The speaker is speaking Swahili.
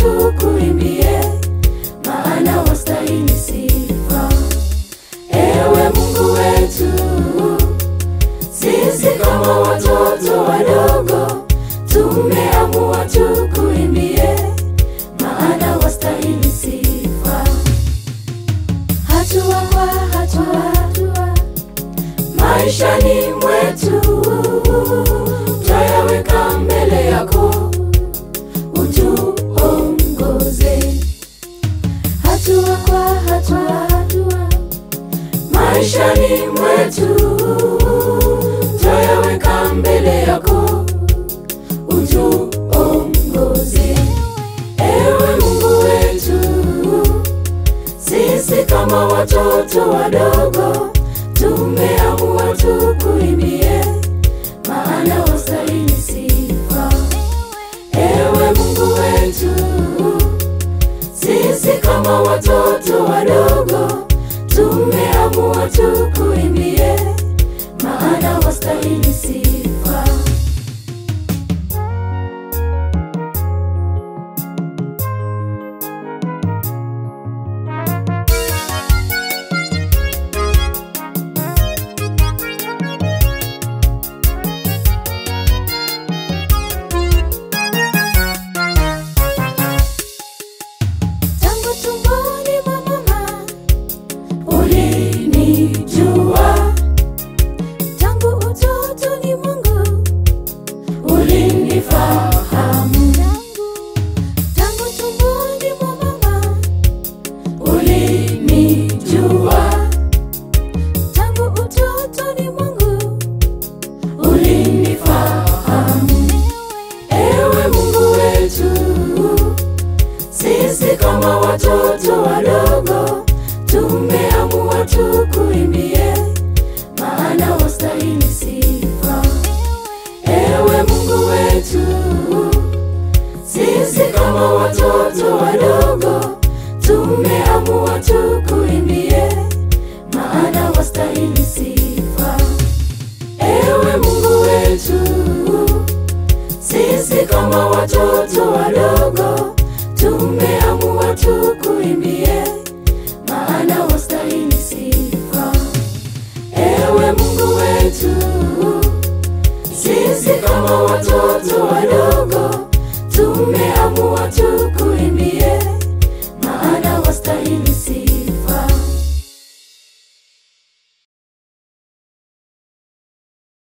tukuimbie, maana wastahili sifa. Ewe Mungu wetu, sisi kama watoto wadogo tumeamua tukuimbie, maana wastahili sifa. Hatua kwa hatua, maishani mwetu twayaweka mbele yako, utuongoze hatua kwa hatua, maishani mwetu twayaweka mbele yako, utuongoze ewe Mungu wetu, sisi kama watoto wadogo tumeamua tukuimbie, maana wastahili sifa. Ewe Mungu wetu, sisi kama watoto wadogo tumeamua tukuimbie, maana wastahili sifa. Tangu tumboni mwa mama ulinijua, tangu utotoni mwangu ulinifahamu, tangu tumboni mwa mama ulinijua, tangu utotoni mwangu ulinifahamu. Ewe Mungu wetu, sisi kama watoto wadogo tumeamua tukuimbie, maana wastahili sifa. Ewe Mungu wetu, sisi kama watoto wadogo tumeamua tukuimbie, maana wastahili sifa. Ewe Mungu wetu, sisi kama watoto wadogo tumeamua tukuimbie, maana wastahili sifa. Ewe Mungu wetu, sisi kama watoto wadogo